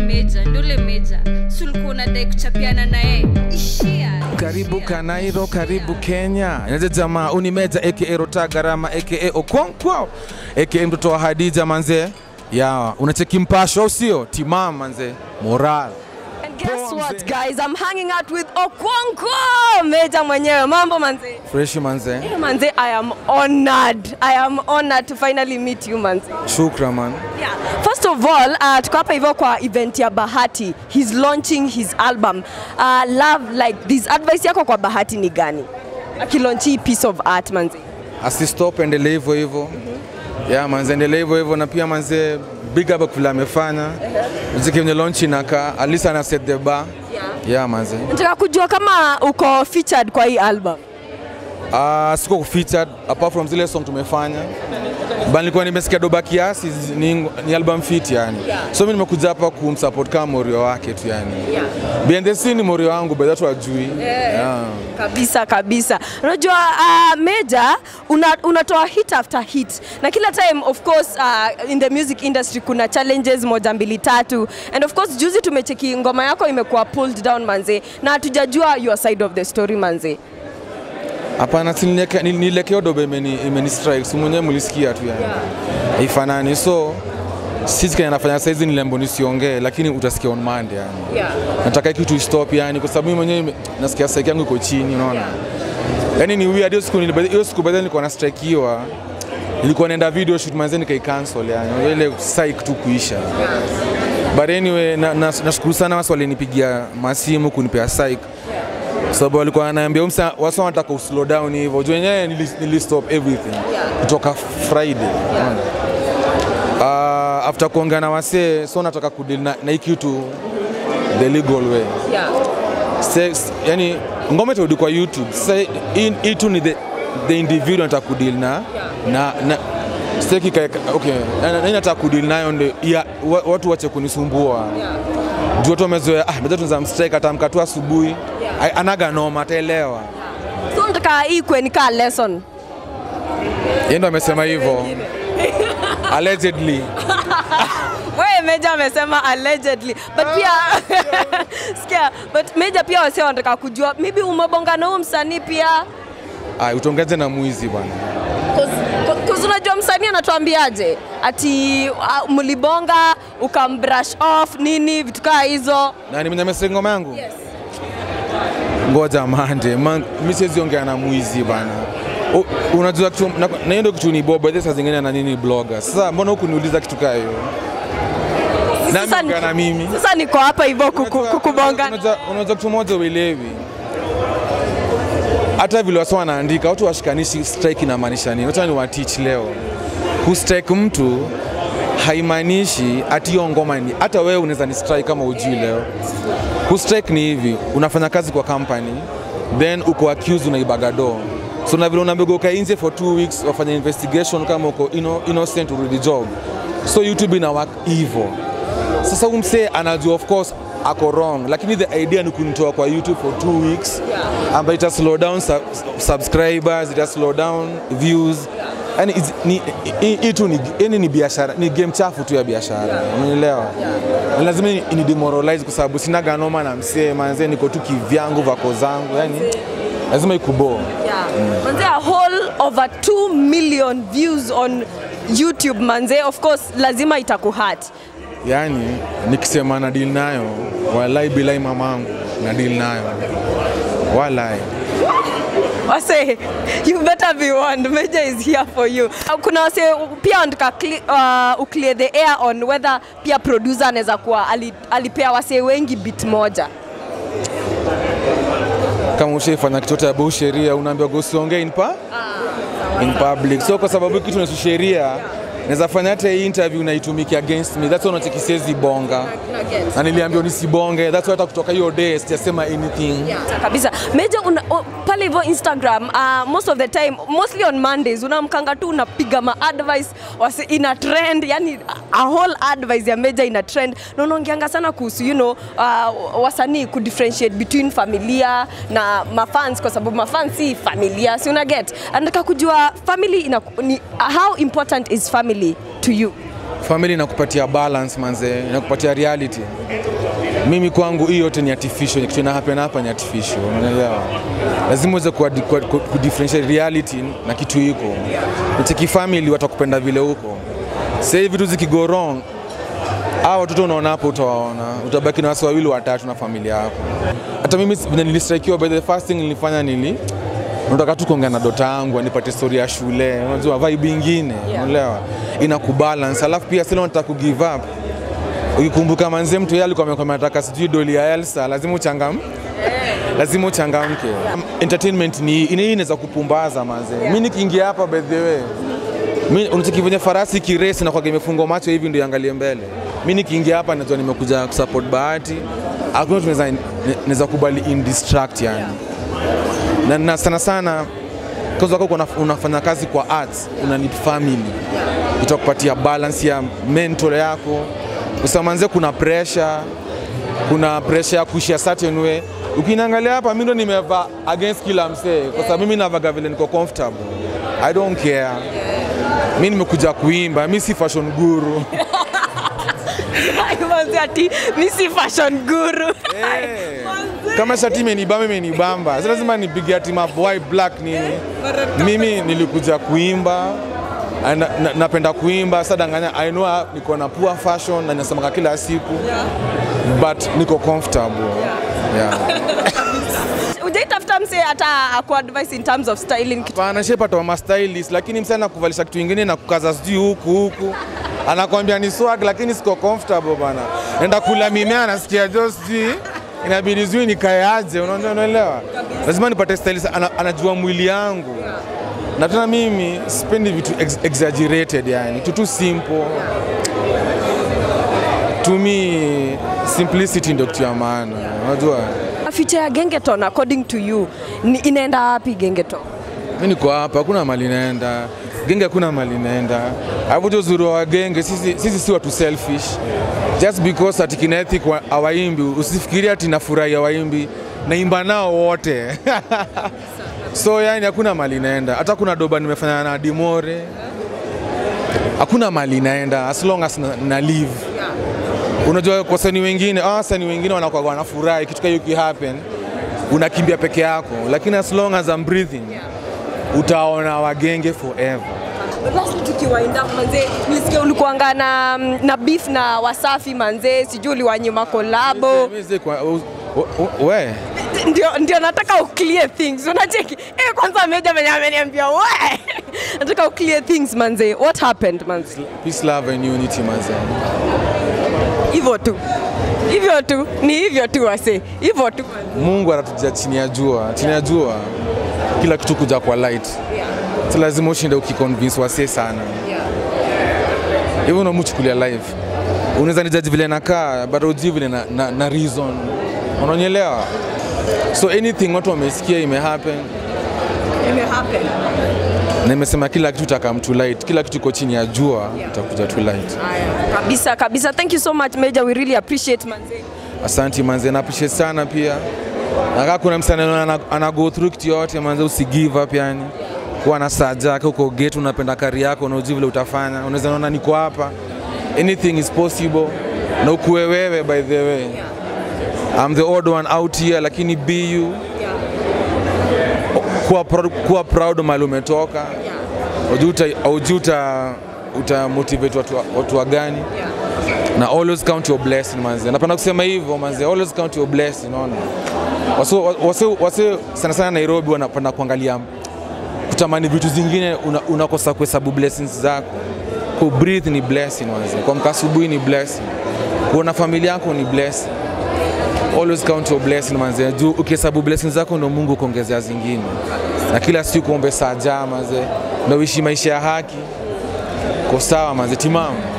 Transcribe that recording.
meja ndule meja si ulikuwa unadai kuchapiana naye ishia karibu ishia. kanairo karibu kenya naze jamaa unimeja aka rota garama aka okonkwo aka mtoto wa hadija manze ya unacheki mpasho au sio timam manze moral And guess Poa, what mzee. guys, I'm hanging out with Okonkwo Meja mwenyewe. Mambo manze. fresh manze Hey, manze, I am honored. I am honored to finally meet you manze. shukra man Yeah. First of all, uh, tuko hapa hivyo kwa event ya Bahati. He's launching his album. Uh, love like this advice yako kwa Bahati ni gani? Akilaunch hii piece of art manze. asistop endelee hivyo hivyo ya manze endelee hivyo hivyo na pia manze big up vile amefanya muziki venye launch inakaa at least ana set the bar ya manze Nataka kujua kama uko featured kwa hii album. Uh, siko featured apart from zile song tumefanya but nilikuwa nimesikia doba kiasi zi- ni, ni album fit yani Yeah. so mimi nimekuja hapa kumsupport kama morio wake tu yani Yeah. behind the scene ni morio wangu but watu wajui yeah. kabisa kabisa unajua uh, meja una, unatoa hit after hit na kila time of course uh, in the music industry kuna challenges moja mbili tatu and of course juzi tumecheki ngoma yako imekuwa pulled down manze na hatujajua your side of the story manze Hapana, si nileke- nil- nilekeo dobe imeni, imeni strike si mwenyewe mlisikia tu yani haifanani so sisi kenye nafanya saizi ni lembo nisiongee lakini utasikia on Monday yani yeah. nataka kitu istop yani kwa sababu mimi mwenyewe ime- nasikia strike yangu iko chini unaona yani ni weird hiyo siku nili- hiyo siku baadaye nilikuwa na strike hiyo nilikuwa naenda video shoot manze nikai cancel yani Unajua ile psych tu kuisha but anyway na, na, nashukuru sana wasi walinipigia masimu kunipea psych sababu walikuwa wananiambia umsa wasa wanataka uslow down hivyo juu wenyewe nili, nili stop everything kutoka Friday unaona. uh, after kuongea na wasee so nataka kudeal na, na hii kitu the legal way Yeah. Sex, yani ngoma itarudi kwa YouTube. Sasa hii hii tu ni the, the individual nataka kudeal na na, na sitaki kae okay, na- na- nani nataka kudeal nayo ndio ya, wa- watu wache kunisumbua juu watu wamezoea ah, mmoja tunza mstrike atamka tu asubuhi Ai- anaga noma ataelewa. so nataka hii kwe ni kaa lesson Yeye ndo amesema hivyo allegedly. wewe meja amesema allegedly but pia sikia but meja pia wase wanataka kujua maybe umebonga na huyu msanii pia Ah, utongeje na mwizi bwana. Cause- cause unajua msanii anatuambiaje ati uh, mlibonga ukambrush off nini vitu kaa hizo Nani mwenye amesema ngoma yangu? ngoja mande man, mi siwezi ongea na mwizi bana U- unajua kitu na na hiyo ndio kitu ni boba hizo saa zingine na nini blogger sasa mbona huku niuliza kitu kaa hiyo nani Sasa ongea na mimi sasa niko hapa hivyo kuku- Unajua- kukubonga unajua- unajua kitu moja uelewi hata vile wasa wanaandika watu washikanishi strike inamaanisha nini wacha ni watich leo kustrike mtu haimaanishi ati hiyo ngoma ni hata wewe unaweza ni strike kama ujui leo kustrike ni hivi unafanya kazi kwa company then uko accused unaibaga do so na vile unaambiwa ukae nje for two weeks wafanya investigation kama uko inno, innocent urudi job so youtube ina work hivyo sasa huyu msee anajua of course ako wrong lakini the idea ni kunitoa kwa youtube for two weeks ambayo ita slow down sub subscribers ita slow down views yani it's- ni hii- hii tu ni yani ni biashara ni game chafu tu ya biashara umeelewa Na lazima ni, ni demoralize kwa sababu sina ganoma na msee manze niko tu kivyangu vako zangu yani lazima ikuboo Yeah. Manze a whole over 2 million views on YouTube manze of course lazima itakuhat yani nikisema na deal nayo walai bilai mamangu na deal nayo walai wase you better be warned Meja is here for you kuna wase pia wanataka cli- uh, uclear the air on whether pia producer anaweza kuwa ali- alipea wase wengi bit moja kama ushaifanya kitu cha bau sheria unaambiwa usiongee in, pa? in public so kwa sababu hii kitu ni sheria naweza fanya hata hii interview naitumiki against me that's why unacheki siwezi bonga na niliambiwa nisibonge that's why hata kutoka hiyo day sijasema anything kabisa meja una, o, pale hivyo instagram uh, most of the time mostly on mondays unamkanga tu unapiga ma advice wasi ina trend yani a whole advice ya meja ina trend na unaongeanga sana kuhusu you know, uh, wasanii kudifferentiate between familia na mafans kwa sababu mafans si familia si una get anataka kujua family ina, ni, how important is family to you family inakupatia balance manze, inakupatia reality. Mimi kwangu hii yote ni artificial, kitu ina happen hapa ni artificial, unaelewa? Lazima uweze ku ku- ku differentiate reality na kitu iko. Nicheki family watakupenda vile huko. Sasa hivi vitu zikigo wrong, hao watoto unaona hapo utawaona, utabaki na wasi wawili watatu na familia yako. Hata mimi vile nilistrikiwa, by the first thing nilifanya nili nataka tu kuongea na dota yangu anipate story ya shule, unajua vibe ingine, unaelewa, ina kubalance. Alafu pia sile nataka ku give up. Ukikumbuka manze, mtu yeye alikuwa amekwambia anataka sijui doli ya Elsa, lazima uchangam lazima uchangamke. Entertainment ni hii inaweza kupumbaza manze. Mimi nikiingia hapa by the way mimi unataki venye farasi kiresi na kwa imefungwa macho hivi ndio iangalie mbele. Mimi nikiingia hapa najua nimekuja kusupport Bahati. Hakuna tunaweza naweza kubali in distract yani. Na, na sana sana kwanza wako una, unafanya kazi kwa arts, una need family. Itakupatia balance ya mental yako. Usimanze kuna pressure, kuna pressure ya kuishi a certain way. Ukiniangalia hapa mimi ndo nimevaa against kila msee kwa sababu mimi navaga vile niko comfortable. I don't care. Mimi nimekuja kuimba, mimi si fashion guru. Manze ati mi si fashion guru. Eh, Kama shati imenibamba imenibamba, sasa lazima nipige ati mavoai black nini. Mimi nilikuja kuimba na, na, napenda kuimba sasa danganya I know niko na poor fashion na nasemaka kila siku but niko comfortable yeah. Ujaitafuta mse hata aku advice in terms of styling kitu. Hapana, shepata wa mastylist, lakini msana anakuvalisha kitu ingine na kukaza sijui huku huku, anakwambia ni swag, lakini siko comfortable bana. Enda kula mimea, nasikia jo sijui inabidi sijui nikae aje, unaona- unaelewa? Lazima nipate stylist ana, anajua mwili yangu na tena mimi sipendi vitu ex exaggerated, yani kitu tu simple. To me simplicity ndio kitu ya maana, unajua Future ya Gengeton according to you ni inaenda wapi Gengeton? mi niko hapa, hakuna mali naenda genge, hakuna mali naenda. Alafu jo uzuri wa genge, sisi, sisi si watu selfish just because ati kina Ethic wa- hawaimbi, usifikirie ati nafurahi hawaimbi, naimba nao wote so yani hakuna mali naenda. Hata kuna doba nimefanya na Dimore, hakuna mali naenda as long as na, na live Unajua kwa wasanii wengine, ah, wasanii wengine wanakuwa wanafurahi kitu kama hiyo kihappen, unakimbia peke yako, lakini as long as I'm breathing utaona wagenge forever. Lastly tukiwainda manze, nilisikia ulikuanga na, na beef na Wasafi manze, sijui uliwanyima kolabo. Mimi si kwa- u- u- u- we Ndio, ndio nataka uclear things, unacheki eh, kwanza meja mwenye ameniambia we nataka uclear things manze, what happened manze? peace love and unity manze. Hivyo tu hivyo tu, ni hivyo tu wase, hivyo tu Mungu anatujia chini ya jua, chini ya jua kila kitu kuja kwa light. Si lazima ushinde ukiconvince wasee sana. Hivyo unamuchukulia live. Unaweza nijaji vile nakaa, but ujui vile na, na, na reason. Unanielewa? So anything watu wamesikia ime happen ime happen. na imesema kila kitu takam to light, kila kitu iko chini ya jua itakuja to light. Kabisa kabisa, thank you so much Major, we really appreciate manze. Asante manze, na appreciate sana pia. Na kama kuna msanii ana, ana go through kitu yote manze, usi give up yani. Kuwa na saja yako uko gate, unapenda kari yako na ujui vile utafanya. Unaweza naona niko hapa. Anything is possible. Na ukuwe wewe by the way. I'm the odd one out here lakini be you. Kuwa proud, kuwa proud mahali umetoka. Ujui uta- ujui uta, uta motivate watu, watu wa gani na always count your blessing manze. Napenda kusema hivyo manze, always count your blessing, unaona. Wase, wase, wase sana sana Nairobi wanapenda kuangalia kutamani vitu zingine, una- unakosa kuhesabu blessings zako. Ku breathe ni blessing manze, kuamka asubuhi ni blessing, kuona familia yako ni blessing. Always count your blessing manze, juu ukihesabu blessings zako ndo Mungu kuongezea zingine, na kila siku ombe saa jaa manze, na uishi maisha ya haki. Ko sawa manze, timamu.